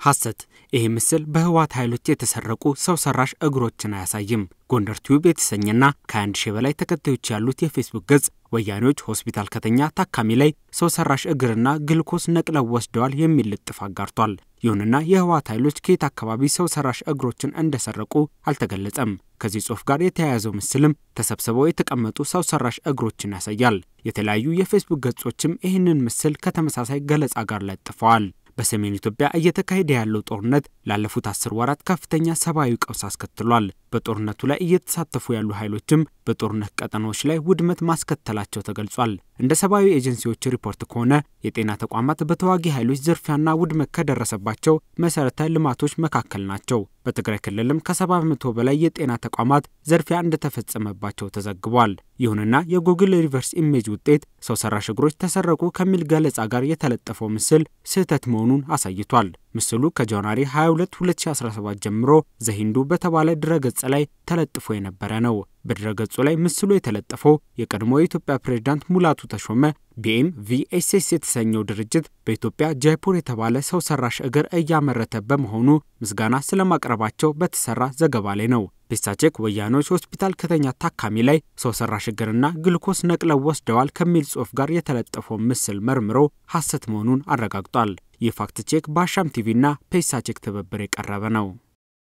ሐሰት። ይህ ምስል በህወሓት ኃይሎች የተሰረቁ ሰው ሰራሽ እግሮችን አያሳይም። ጎንደር ቲዩብ የተሰኘና ከአንድ ሺህ በላይ ተከታዮች ያሉት የፌስቡክ ገጽ ወያኔዎች ሆስፒታል ከተኛ ታካሚ ላይ ሰው ሰራሽ እግርና ግልኮስ ነቅለው ወስደዋል የሚል ልጥፍ አጋርቷል። ይሁንና የህወሓት ኃይሎች ከየት አካባቢ ሰው ሰራሽ እግሮችን እንደሰረቁ አልተገለጸም። ከዚህ ጽሑፍ ጋር የተያያዘው ምስልም ተሰብስበው የተቀመጡ ሰው ሰራሽ እግሮችን ያሳያል። የተለያዩ የፌስቡክ ገጾችም ይህንን ምስል ከተመሳሳይ ገለጻ ጋር ለጥፈዋል። በሰሜን ኢትዮጵያ እየተካሄደ ያለው ጦርነት ላለፉት አስር ወራት ከፍተኛ ሰብአዊ ቀውስ አስከትሏል። በጦርነቱ ላይ እየተሳተፉ ያሉ ኃይሎችም በጦርነት ቀጠናዎች ላይ ውድመት ማስከተላቸው ተገልጿል። እንደ ሰብአዊ ኤጀንሲዎች ሪፖርት ከሆነ የጤና ተቋማት በተዋጊ ኃይሎች ዝርፊያና ውድመት ከደረሰባቸው መሰረተ ልማቶች መካከል ናቸው። በትግራይ ክልልም ከሰባ በመቶ በላይ የጤና ተቋማት ዝርፊያ እንደተፈጸመባቸው ተዘግቧል። ይሁንና የጉግል ሪቨርስ ኢሜጅ ውጤት ሰው ሰራሽ እግሮች ተሰረቁ ከሚል ገለጻ ጋር የተለጠፈው ምስል ስህተት መሆኑን አሳይቷል። ምስሉ ከጃንዋሪ 22 2017 ጀምሮ ዘሂንዱ በተባለ ድረገጽ ላይ ተለጥፎ የነበረ ነው። በድረገጹ ላይ ምስሉ የተለጠፈው የቀድሞ የኢትዮጵያ ፕሬዝዳንት ሙላቱ ተሾመ ቢኤም ቪኤስኤስ የተሰኘው ድርጅት በኢትዮጵያ ጃይፑር የተባለ ሰው ሰራሽ እግር እያመረተ በመሆኑ ምስጋና ስለማቅረባቸው በተሰራ ዘገባ ላይ ነው። ፔሳቼክ ወያኔዎች ሆስፒታል ከተኛ ታካሚ ላይ ሰው ሰራሽ እግርና ግልኮስ ነቅለው ወስደዋል ከሚል ጽሑፍ ጋር የተለጠፈው ምስል መርምሮ ሐሰት መሆኑን አረጋግጧል። ይህ ፋክት ቼክ በአሻም ቲቪና ፔሳቼክ ትብብር የቀረበ ነው።